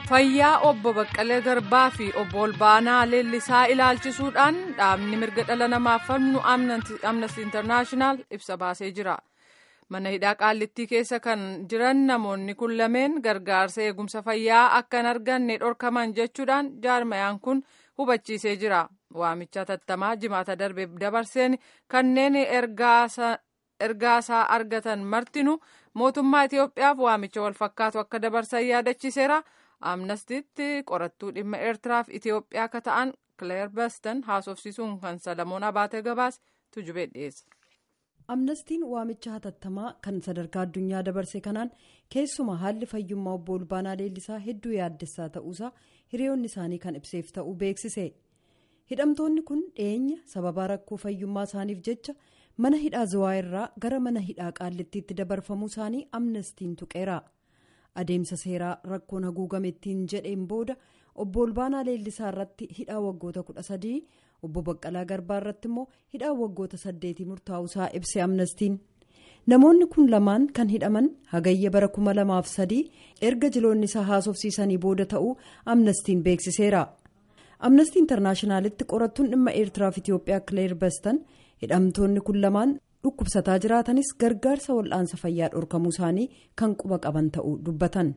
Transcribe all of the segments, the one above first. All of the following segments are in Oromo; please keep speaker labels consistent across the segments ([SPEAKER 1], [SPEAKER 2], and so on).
[SPEAKER 1] fayyaa obbo baqqalee garbaa fi obbo olbaanaa leellisaa ilaalchisuudhaan dhaabni mirga dhala namaaf falmu amnesty internaashinaal ibsa baasee jira mana hidhaa qaallittii keessa kan jiran namoonni kun lameen gargaarsa eegumsa fayyaa akka hin arganne dhorkaman jechuudhaan jaarmayaan kun hubachiisee jira waamicha tattamaa jimaata darbe dabarseen kanneen ergaasaa argatan martinu mootummaa itiyoophiyaaf waamicha walfakkaatu akka dabarsan yaadachiiseera. amnastitti qorattuu dhimma eertiraaf itiyoophiyaa akka ta'an kileer bastan haasofsiisuun kan salamoon abaatee gabaas tujubee dhiyeessa.
[SPEAKER 2] amnestiin waamicha hatattamaa kan sadarkaa addunyaa dabarse kanaan keessumaa haalli fayyummaa obbo olbaanaa leellisaa hedduu yaaddessaa ta'uusaa hiriyoonni isaanii kan ibseef ta'uu beeksise hidhamtoonni kun dhiyeenya sababaa rakkoo fayyummaa isaaniif jecha mana hidhaa zawaa irraa gara mana hidhaa qaallittiitti dabarfamuu isaanii amnestiin tuqeera. adeemsa seeraa rakkoon haguugame ittiin jedheen booda obbo olbaanaa leellisaa irratti hidhaa waggoota kudha sadii obbo baqqalaa garbaa irratti immoo hidhaa waggoota saddeetii murtaa'uusaa ibse amnestiin namoonni kun lamaan kan hidhaman hagayya bara kuma lamaaf sadii erga jiloonni isaa haasofsiisanii booda ta'uu amnestiin beeksiseera amnestii intarnaashinaalitti qorattuun dhimma eertiraaf itiyoophiyaa kileer bastan hidhamtoonni kun lamaan. dhukkubsataa jiraatanis gargaarsa wal'aansa fayyaa dhorkamuu isaanii kan quba qaban ta'uu dubbatan.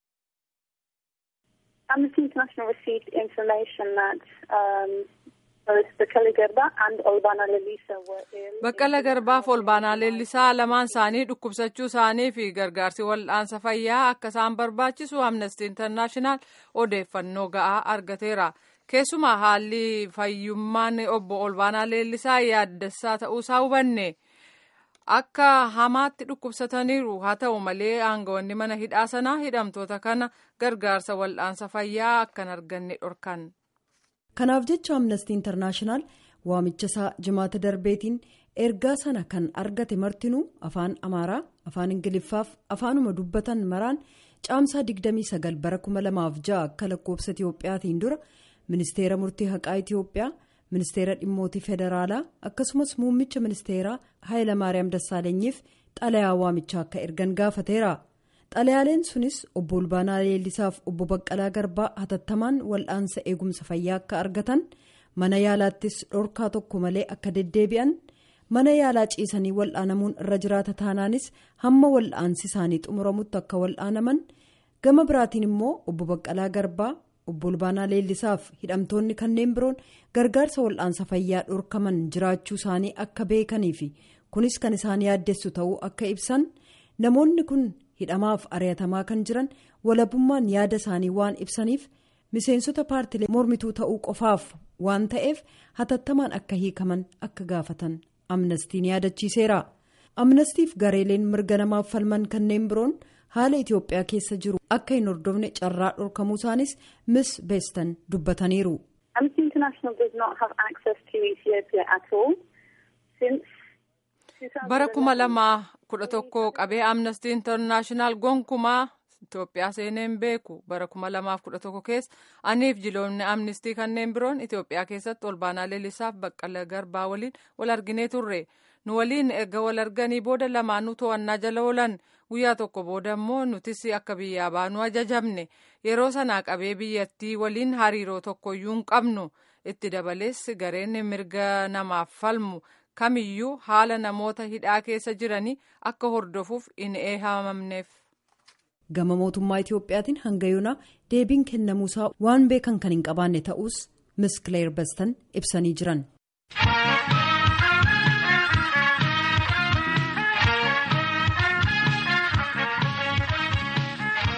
[SPEAKER 3] Amnesty International received information that um, both Baqqala Garbaa and Olbaanaa Leellisaa were ill.
[SPEAKER 1] Baqqala Garbaa fi Olbaanaa Leellisaa lamaan isaanii dhukkubsachuu isaanii fi gargaarsi wal'aansa fayyaa akka isaan barbaachisu Amnesty International odeeffannoo ga'aa argateera. Keessumaa haalli fayyummaan obbo Olbaanaa Leellisaa yaaddessaa ta'uusaa hubanne. akka hamaatti dhukkubsataniiru haa ta'u malee aangawoonni mana hidhaa sanaa hidhamtoota kana gargaarsa wal'aansa fayyaa akka hin arganne dhorkan.
[SPEAKER 2] kanaaf jecha amnestii intarnaashinaal waamicha isaa jimaata darbeetiin ergaa sana kan argate martinuu afaan amaaraa afaan ingiliffaaf afaanuma dubbatan maraan caamsaa 29 bara 2006 akka lakkoofsa itiyoophiyaatiin dura ministeera murtii haqaa itiyoophiyaa. ministeera dhimmootii federaalaa akkasumas muummicha ministeeraa haayilamaariyaam dassaalenyiif xalayaa waamichaa akka ergan gaafateera xalayaaleen sunis obbo olbaanaa leellisaaf obbo baqqalaa garbaa hatattamaan wal'aansa eegumsa fayyaa akka argatan mana yaalaattis dhorkaa tokko malee akka deddeebi'an mana yaalaa ciisanii wal'aanamuun irra jiraata taanaanis hamma wal'aansi isaanii xumuramutti akka wal'aanaman gama biraatiin immoo obbo baqqalaa garbaa. obbo olbaanaa leellisaaf hidhamtoonni kanneen biroon gargaarsa wal'aansa fayyaa dhorkaman jiraachuu isaanii akka beekanii fi kunis kan isaan yaaddessu ta'uu akka ibsan namoonni kun hidhamaaf ari'atamaa kan jiran walabummaan yaada isaanii waan ibsaniif miseensota paartilee mormituu ta'uu qofaaf waan ta'eef hatattamaan akka hiikaman akka gaafatan amnestiin yaadachiiseera amnestiif gareeleen mirga namaaf falman kanneen biroon. haala itiyoophiyaa keessa jiru akka hin hordofne carraa dhorkamuu isaanis mis beestan dubbataniiru.
[SPEAKER 3] Amnesty International does not have access to Ethiopia at all since.
[SPEAKER 1] bara kuma lamaa kudha tokko qabee amnesty international gonkumaa Itoophiyaa seeneen beeku bara kuma lamaaf kudha tokko keessa aniif jiloonni amnistii kanneen biroon Itoophiyaa keessatti olbaanaa leellisaaf baqqala garbaa waliin wal arginee turre. nu waliin erga wal arganii booda lamaanuu to'annaa jala oolan guyyaa tokko booda immoo nutis akka biyyaa baanuu ajajamne yeroo sanaa qabee biyyattii waliin hariiroo tokkoyyuu hin qabnu itti dabalees gareen mirga namaaf falmu kamiyyuu haala namoota hidhaa keessa jiranii akka hordofuuf hin eehamamneef.
[SPEAKER 2] gama mootummaa itiyoophiyaatiin hanga yoonaa deebiin kennamuusaa waan beekan kan hin qabaanne ta'us mis kileer bastan ibsanii jiran.